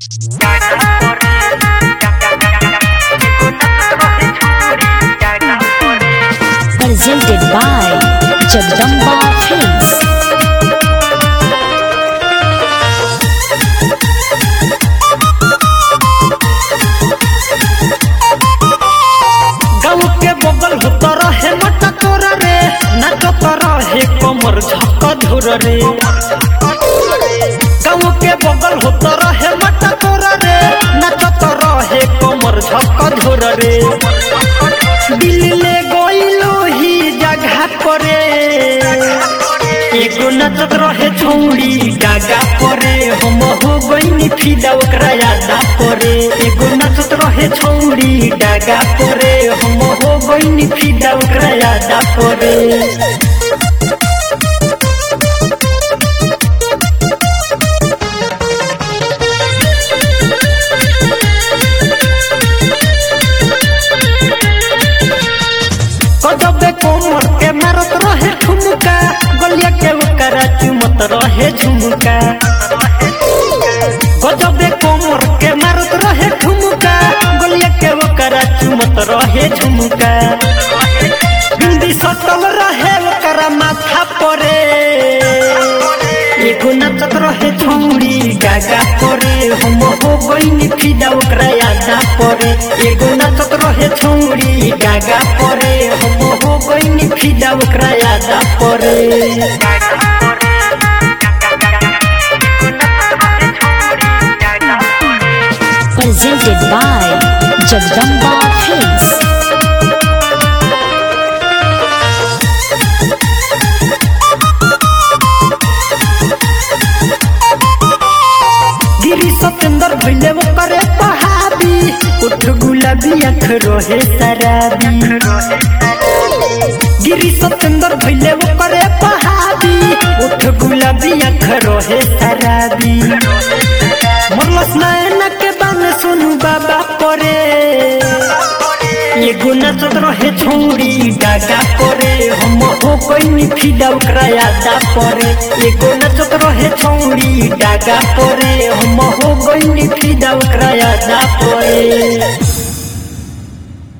Presented by Jagdamba Films. गाँव के बगल होत रहे मटा तोरा रे नाचत रहे कमर झक धुर रे गाँव के बगल होत रहे मटा तोरा रे नाचत रहे कमर झक धुर रे दिल्ली गइलो ही जगह परे एगो नाचत रहे छौड़ी गागा परे हम हो गइनी फिदा ओकरा यादा परे एगो नाचत रहे छौड़ी गागा परे हम हो गइनी फिदा ओकरा यादा परे कदबे कोमर के मारत रहे ठुमका गलिया के ओकरा चुमत रहे झुमका गजबे कोमर के मारत रहे ठुमका गलिया के ओकरा चुमत रहे झुमका बिंदी सटल रहे ओकरा माथा परे एगो नाचत रहे छौड़ी गागा परे हम हो गइनी फिदा ओकरा यादा परे एगो नाचत रहे छौड़ी गागा परे हम हो गइनी फिदा ओकरा यादा परे Presented by Jagdamba Films. गिरी सतेंदर भइले ओकरे पहाड़ी उठ गुलाबी आँख रहे शराबी गिरी सतेंदर भइले ओकरे पहाड़ी उठ गुलाबी आँख रहे शराबी मरलस नैना के बान सुनु बाबा परे एगो नाचत रहे छौड़ी गागा परे हम हो गइनी फिदा ओकरा यादा परे एगो नाचत रहे छौड़ी गागा परे हम हो गइनी फिदा ओकरा यादा परे